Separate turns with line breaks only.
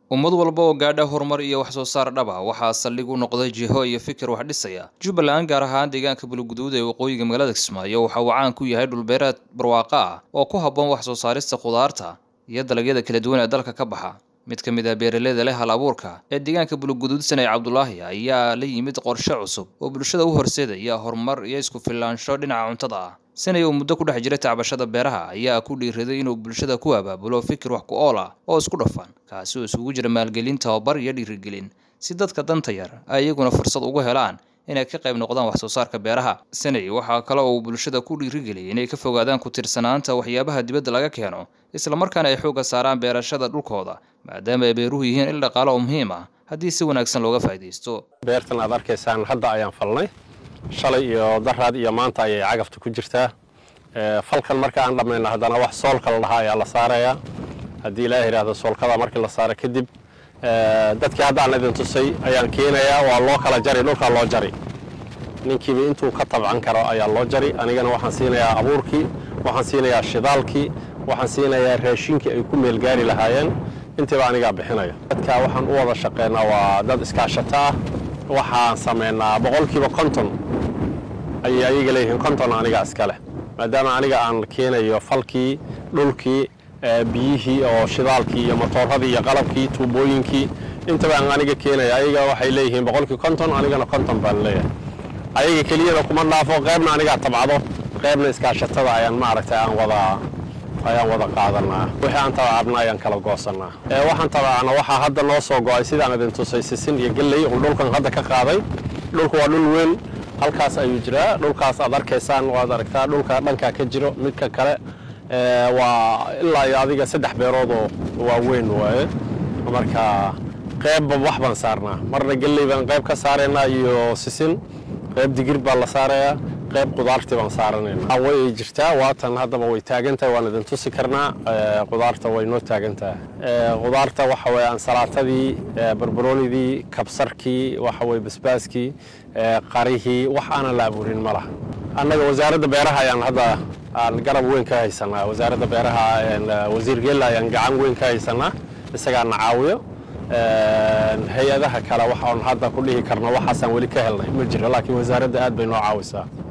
ummad walba oo gaadha horumar iyo wax soo saar dhab ah waxaa saldhig u noqday jiho iyo fikir wax dhisaya jubbaland gaar ahaan deegaanka bulguduud ee waqooyiga magaalada kismaayo waxa uu caan ku yahay dhulbeereed barwaaqo ah oo ku habboon wax soo saarista khudaarta iyo dalagyada kala duwan ee dalka ka baxa mid ka mid ah beeraleyda leh hal abuurka ee deegaanka bulguduud sanay cabdulaahi ayaa la yimid qorshe cusub oo bulshada u horseedaya horumar iyo isku filaansho dhinaca cuntada ah sanay uu muddo ku dhex jiray tacbashada beeraha ayaa ku dhiiraday inuu bulshada ku abaabulo fikir wax ku ool ah oo isku dhafan kaasi oo isugu jira maalgelin tababar iyo dhiirigelin si dadka danta yar ay iyaguna fursad ugu helaan inay ka qayb noqdaan wax soo saarka beeraha sanay waxaa kale oo uu bulshada ku dhiirigeliyay inay ka fogaadaan ku tiirsanaanta waxyaabaha dibadda laga keeno islamarkaana ay xoogga saaraan beerashada dhulkooda maadaama ay beeruhu yihiin il dhaqaale oo muhiim ah haddii si wanaagsan looga faa'iidaysto
beertan aad arkaysaan hadda ayaan falnay shalay iyo daraad iyo maanta ayay cagafta ku jirtaa falkan marka aan dhammayno haddana wax soolka la dhahaa ayaa la saarayaa haddii ilaaha yidhaahdo soolkada markii la saaro kadib dadkii haddaan idin tusay ayaan keenayaa waa loo kala jari dhulkaa loo jari ninkiiba intuu ka tabcan karo ayaa loo jari anigana waxaan siinayaa abuurkii waxaan siinayaa shidaalkii waxaan siinayaa raashinkii ay ku meelgaari lahaayeen intiiba anigaa bixinaya dadka waxaan u wada shaqeynaa waa dad iskaashato ah waxaan samaynaa boqolkiiba konton ayay ayaga leeyihiin konton aniga iska leh maadaama aniga aan keenayo falkii dhulkii biyihii oo shidaalkii iyo matooradii iyo qalabkii tuubooyinkii intaba aan aniga keenaya ayaga waxay leeyihiin boqolkii konton anigana konton baan leeyahay ayaga keliyada kuma dhaafo qaybna anigaa tabcdo qaybna iskaashatada ayaan maaragtay aan wada ayaan wada qaadanaa wixii aan tabacabna ayaan kala goosanaa waxaan tabacana waxaa hadda noo soo go-ay sidaan idin tusay sisin iyo gelley uu dhulkan hadda ka qaaday dhulku waa dhul weyn halkaas ayuu jiraa dhulkaas aad arkaysaan waad aragtaa dhulka dhankaa ka jiro midka kale waa ilaa iyo adiga saddex beeroodoo waaweyn waaye marka qaybba wax baan saarnaa marna gelley baan qayb ka saaraynaa iyo sisin qayb digir baa la saarayaa qayb qudaartii baan saaranayna way jirtaa waatan haddaba way taagan tahay waan idin tusi karnaa qudaarta way noo taagan tahay qudaarta waxa weye ansalaatadii barbaroonidii kabsarkii waxa weye basbaaskii qarihii wax aanan la abuurin ma laha annaga wasaaradda beeraha ayaan hadda aan garab weyn ka haysanaa wasaaradda beeraha wasiir geella ayaan gacan weyn ka haysanaa isagaa na caawiyo hay-adaha kale waxaan hadda ku dhihi karna waxaasaan weli ka helnay ma jiro laakiin wasaaradda aad bay noo caawisaa